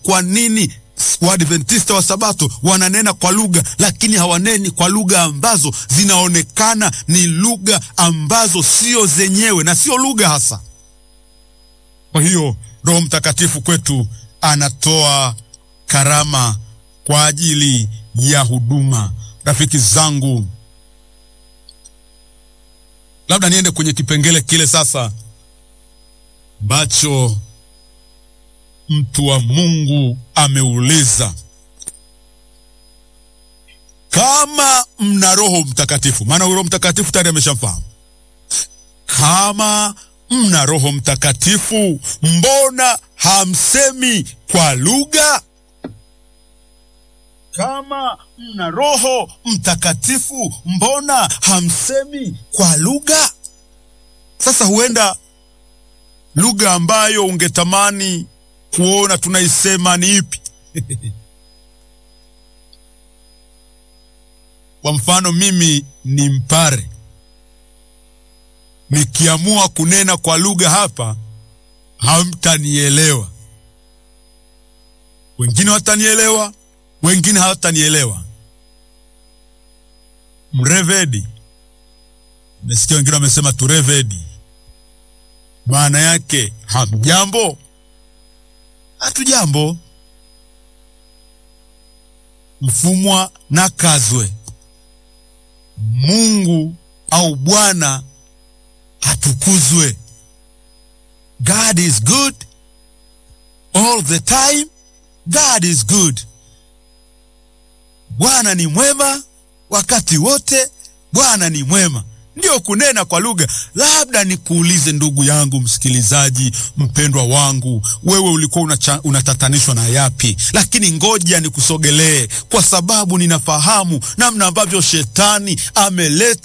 kwa nini Waadventista wa Sabato wananena kwa lugha lakini hawaneni kwa lugha ambazo zinaonekana ni lugha ambazo sio zenyewe na sio lugha hasa. Kwa hiyo Roho Mtakatifu kwetu anatoa karama kwa ajili ya huduma. Rafiki zangu, labda niende kwenye kipengele kile sasa ambacho mtu wa Mungu ameuliza, kama mna Roho Mtakatifu, maana Roho Mtakatifu tayari ameshamfahamu. Kama mna Roho Mtakatifu, mbona hamsemi kwa lugha? Kama mna Roho Mtakatifu, mbona hamsemi kwa lugha? Sasa huenda lugha ambayo ungetamani kuona tunaisema ni ipi? Kwa mfano, mimi ni Mpare, nikiamua kunena kwa lugha hapa, hamtanielewa. Wengine watanielewa, wengine hawatanielewa. Mrevedi, nimesikia wengine wamesema turevedi, maana yake hamjambo hatujambo. Mfumwa na kazwe, Mungu au Bwana atukuzwe. God is good all the time. God is good. Bwana ni mwema wakati wote. Bwana ni mwema Ndiyo kunena kwa lugha. Labda nikuulize ndugu yangu msikilizaji mpendwa wangu, wewe ulikuwa unacha, unatatanishwa na yapi? Lakini ngoja nikusogelee, kwa sababu ninafahamu namna ambavyo shetani ameleta